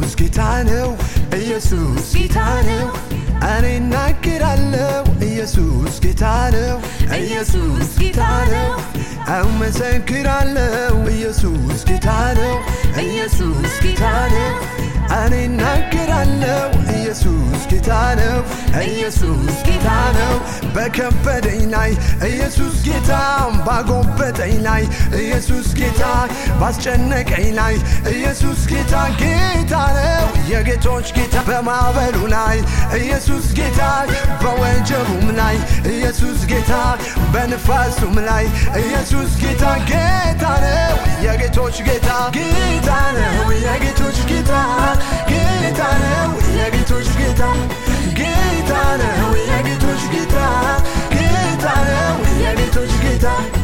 ኢየሱስ ጌታ ነው ኢየሱስ ጌታ ነው እኔ እናገራለሁ ኢየሱስ ጌታ ነው ኢየሱስ ጌታ ነው እመሰክራለሁ ኢየሱስ ጌታ ነው ኢየሱስ ጌታ ነው እኔ እናገራለሁ ኢየሱስ ጌታ ነው ኢየሱስ ጌታ ነው በከበደኝ ላይ ኢየሱስ ጌታ ባጎበጠኝ ላይ ኢየሱስ ጌታ ባስጨነቀኝ ላይ ኢየሱስ ጌታ ጌታ ነው የጌቶች ጌታ በማዕበሉ ላይ ኢየሱስ ጌታ በወጀቡም ላይ ኢየሱስ ጌታ በንፋሱም ላይ ኢየሱስ ጌታ ጌታ ነው የጌቶች ጌታ ጌታ ነው የጌቶች ጌታ ጌታ ነው የጌቶች ጌታ ጌታ ነው የጌቶች ጌታ ጌታ ነው የጌቶች ጌታ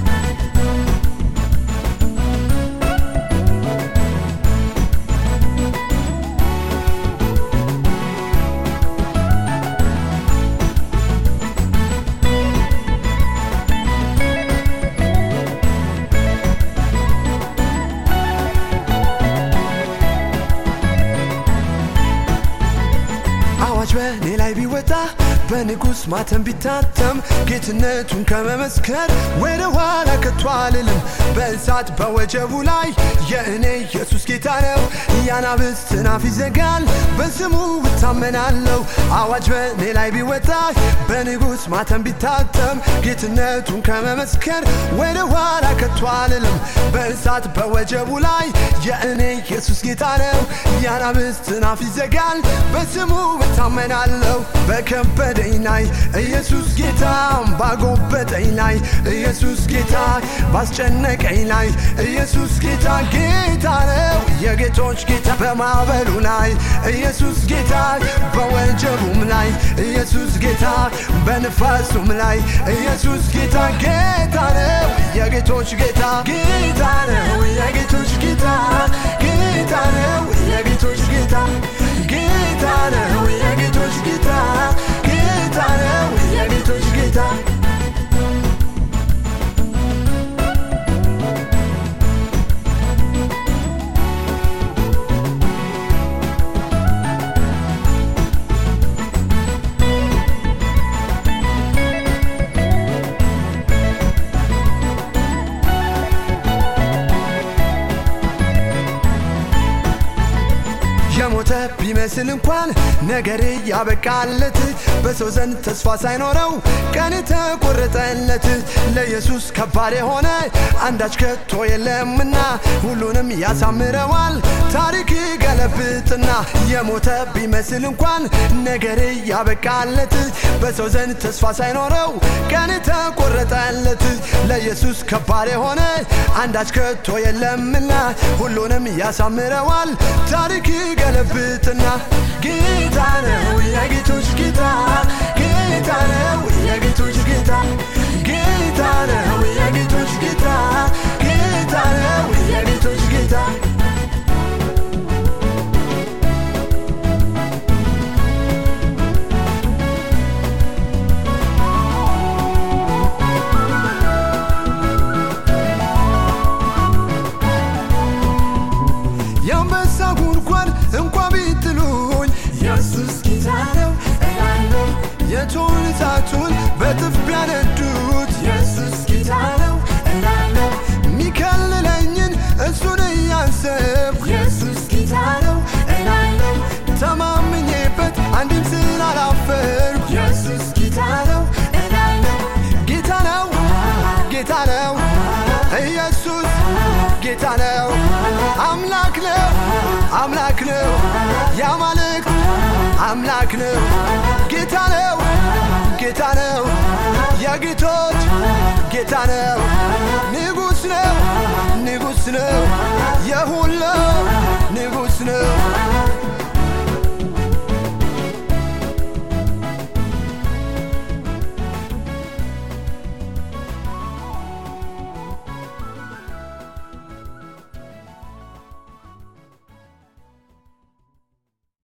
አዋጅ በእኔ ላይ ቢወጣ በንጉሥ ማተም ቢታተም ጌትነቱን ከመመስከር ወደ ኋላ ከቶ አልልም። በእሳት በወጀቡ ላይ የእኔ ኢየሱስ ጌታ ነው። የአናብስትን አፍ ይዘጋል፣ በስሙ እታመናለሁ። አዋጅ በእኔ ላይ ቢወጣ በንጉሥ ማተም ቢታተም ጌትነቱን ከመመስከር ወደ ኋላ ከቶ አልልም። በእሳት በወጀቡ ላይ የእኔ ኢየሱስ ጌታ ነው። የአናብስትን አፍ ይዘጋል፣ በስሙ እታመናለሁ። በከበደኝ ላይ ኢየሱስ ጌታ ባጎበጠኝ ላይ ኢየሱስ ጌታ ባስጨነቀኝ ላይ ኢየሱስ ጌታ ጌታ ነው የጌቶች ጌታ በማዕበሉ ላይ ኢየሱስ ጌታ በወጀቡም ላይ ኢየሱስ ጌታ በንፋሱም ላይ ኢየሱስ ጌታ ጌታ ነው የጌቶች ጌታ ጌታ ነው የጌቶች ጌታ ጌታ ነው የጌቶች ጌታ ጌታ ነው የጌቶች ጌታ ጌታ ነው የጌቶች ጌታ የሞተ ቢመስል እንኳን ነገር ያበቃለት በሰው ዘንድ ተስፋ ሳይኖረው ቀን ተቆረጠለት ለኢየሱስ ከባድ የሆነ አንዳች ከቶ የለምና ሁሉንም ያሳምረዋል ታሪክ ገለብጥና የሞተ ቢመስል እንኳን ነገር ያበቃለት በሰው ዘንድ ተስፋ ሳይኖረው ቀን ተቆረጠለት ለኢየሱስ ከባድ የሆነ አንዳች ከቶ የለምና ሁሉንም ያሳምረዋል ታሪክ ገለብጥና ጌታ ነው የጌቶች ጌታ ጌታ ነው የጌቶች ጌታ ጌታ ነው የጌቶች ጌታ ጌታ ነው የጌቶች ጌታ የአንበሳ ጉድጓድ እንኳ ቢጥሉኝ ኢየሱስ ጌታ ነው እላለሁ። የእቶን እሳቱን በጥፍ ቢያነዱት ኢየሱስ ጌታ ነው እላለሁ። የሚከልለኝን እሱን እያሰብኩ ኢየሱስ ጌታ ነው እላለሁ። ተማምኜበት አንድም ስላላፈርኩ ኢየሱስ ጌታ ነው እላለሁ። ጌታ ነው ጌታ ነው ኢየሱስ ጌታ ነው አምላክ ነው አምላክ ነው የአማልክት አምላክ ነው ጌታ ነው ጌታ ነው የጌቶች ጌታ ነው